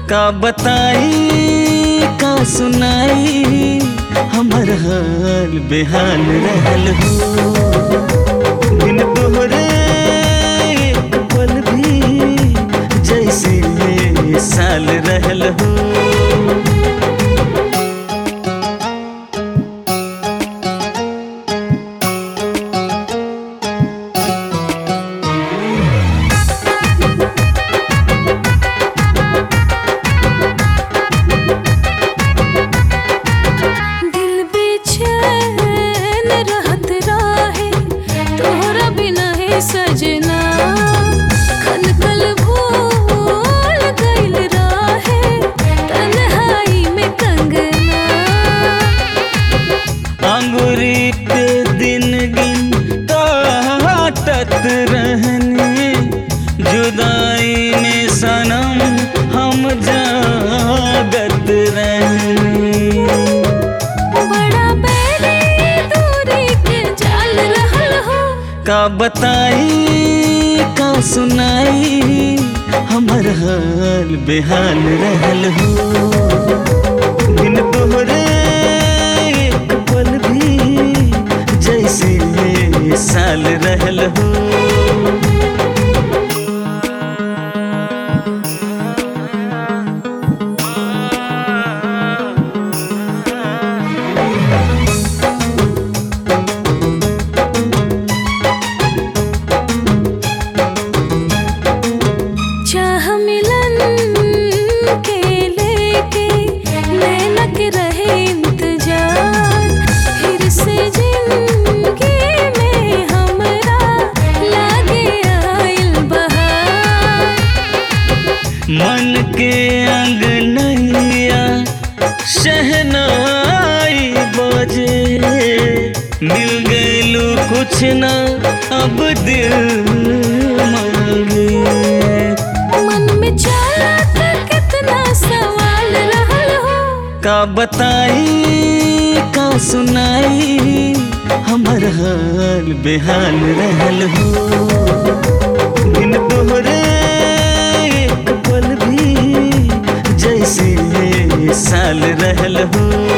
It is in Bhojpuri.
का बताई का सुनाई हमर हाल बेहाल रहल हो बिन तोहरे एक पल भी जैसे साल रहल हो दिल बेचैन रहत राहे तोहरा बिना है सजना खनकल भूल गइल राहे तन्हाई में कंगना अंगूरी पे दिन गिन काटत रहने जुदाई में सनम हम जागत रहने बड़ा बैरी दूरी के जाल रहल हो का बताई का सुनाई हमर हाल बेहाल रहल हो बिन तोहरे एक पल भी जैसे साल रहल हो चाह मिलन के लेके नैनक रहे इंतजार फिर से जिंदगी में हमरा लागे आइल बहार मन के अंगनैया शहनाई बजे मिल गईलू कुछ ना अब दिल मांगे मन में चला था कितना सवाल रहल हो का बताई का सुनाई हमर हाल बेहाल रहल हो बिन तोहरे एक पल भी जैसे साल रहल हो